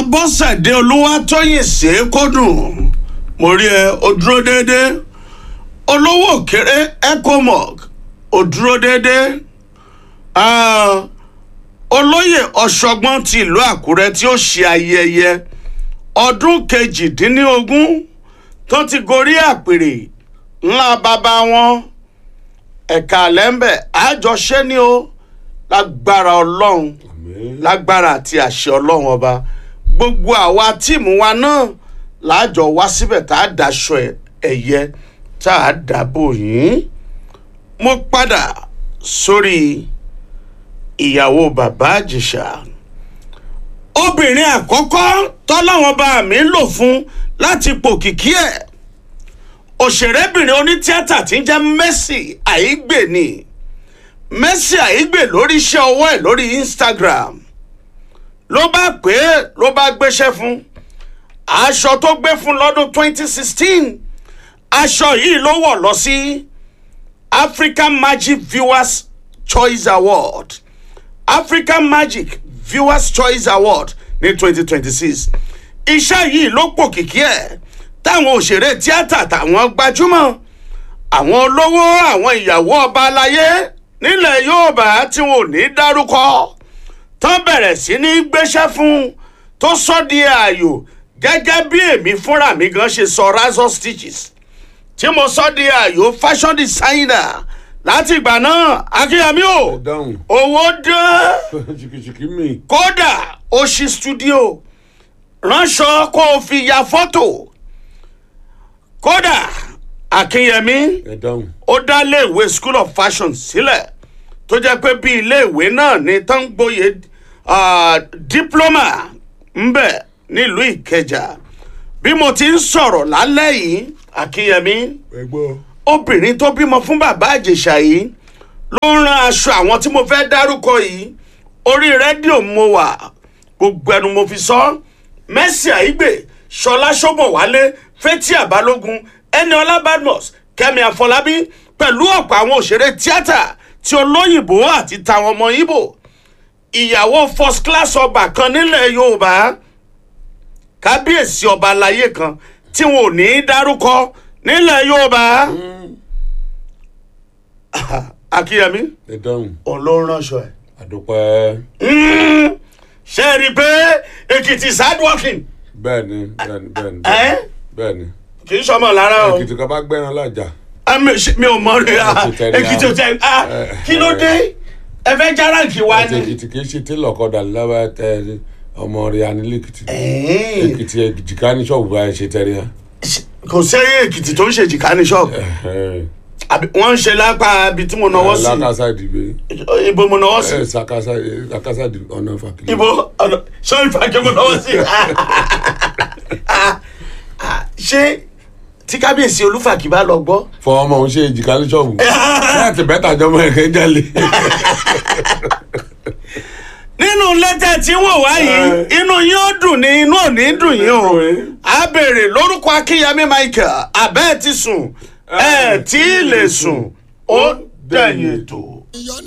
abọ́sẹ̀dé olúwatóyìn ṣèkódùn mo rí ẹ o dúró déédéé olówó òkèrè ecomog o dúró déédéé Ah, olóyè ọ̀ṣọ́gbọ́n ti ìlú àkúrẹ́ tí ó ṣe ayẹyẹ ọdún kejìdínlógún tó ti gorí àpèrè ńlá bàbá wọn ẹ̀ka lẹ́ńbẹ̀ àjọṣe ni ó lágbára ọlọ́run lágbára àti àṣẹ ọlọ́run ọba gbogbo àwa tíìmù wa náà láàjọ wá síbẹ̀ tá a daṣọ ẹ̀yẹ tá a dàbò yín mo padà sórí ìyàwó bàbá àjèṣà obìnrin àkọ́kọ́ tọ́láwọn bá mi lò fún láti pòkìkí ẹ̀ òṣèrébìnrin onítíátà tí ń jẹ́ Mercy Aigbe ni Mercy Aigbe lórí iṣẹ́ ọwọ́ ẹ̀ lórí Instagram ló bá pè é ló bá gbéṣẹ́ fún aṣọ tó gbé fún lọ́dún 2016 aṣọ yìí ló wọ̀ lọ sí African Magic Viewers Choice Award African Magic Viewers Choice Award ní 2026 iṣẹ́ yìí ló pòkìkí ẹ̀ táwọn òṣèré tíátà táwọn gbajúmọ̀ àwọn olówó àwọn ìyàwó ọba aláyé nílẹ̀ Yorùbá tí wọn ò ní dárúkọ tán bẹ̀rẹ̀ sí ní gbéṣẹ́ fún tó sọ di ààyò gẹ́gẹ́ bí èmi fúnra mi gan ṣe sọ razor stitches tí mo sọ di ààyò fashion designer láti ìgbà náà akínyàmí o dáhùn owó dé ṣìkìṣìkì mi. kódà ó ṣí studio ránṣọ kó o fi ya fọ́tò kódà akínyẹmí ẹ dáhùn. ó dá iléèwé school of fashion sílẹ̀ tó jẹ́ pé bí iléèwé náà ní tán gboyè ah, diploma ńbẹ nílùú ìkẹjà bí mo ti ń sọ̀rọ̀ lálẹ́ yìí akínyẹmí ẹ gbọ́. obìnrin tó bímọ fún bàbá àjèṣà yìí ló ń ran aṣọ àwọn tí mo fẹ́ dárúkọ yìí orí rédíò mo wà gbogbo ẹnu mo fi sọ Mercy Aigbe Ṣọlá Ṣóbọ̀wálé Fathia Balógun Ẹniọlá Badmus Kẹ́mi Àfọlábí pẹ̀lú ọ̀pọ̀ àwọn òṣèré tíátà tí olóyìnbó àti tàwọn ọmọ Ìgbò ìyàwó first class ọba kan nílẹ̀ Yorùbá kábíyèsí ọba aláyé kan tí wọn ò ní í dárúkọ nílẹ̀ Yorùbá Akínyẹmí ẹ dáhùn. olóhùn ránṣọ ẹ. àdúpẹ́. ṣé ẹ rí i pé Èkìtì is hard working bẹ́ẹ̀ni bẹ́ẹ̀ni bẹ́ẹ̀ni ẹ́ bẹ́ẹ̀ni. kì í ṣọmọ lára o èkìtì kan bá gbẹ́ran lájà. Ah, mi ṣe- mi ò mọ rí a Èkìtì tẹ̀lé Èkìtì ò tẹ ah, Eh, kí ló dé ẹ fẹ́ járáǹkì wa àti ni. èkìtì kì í ṣe télọ̀ kọ́dà lábẹ́ tẹ ọmọ rẹ̀ anílẹ̀kìtì. Ẹ̀ẹ́n. èkìtì èjìká ní ṣọ́ọ̀bù báyìí ṣe tẹ́lẹ̀ yá. kò sẹ́yìn Èkìtì tó ń ṣe jìká ní ṣọ́ọ̀bù Àbí wọ́n ń ṣe lápá ibi tí mo náwó sí lákàsá ìdìbò. ibo mo náwó sí ẹ sàkásá sàkásá ìdìbò ọ̀nà fàkìlì. ibo ọ̀nà sọ́yìn fàájì mo náwó sí. Ah, ah, ṣé tí kábíyèsí olúfàkì bá lọ gbọ́. fọ ọmọ òun ṣe èjìká ní ṣọ́ọ̀bù. láti bẹ́tà jọmọ ẹ̀kẹ́ jalè. nínú lẹ́tà tí wọ́n wá yìí inú yín ó dùn ní inú ò ní dùn yín o a béèrè lórúkọ akínyẹmí michael abẹ́ẹ̀ ti sùn ẹ̀ tí ì lè sùn ó dẹ̀yìn ètò.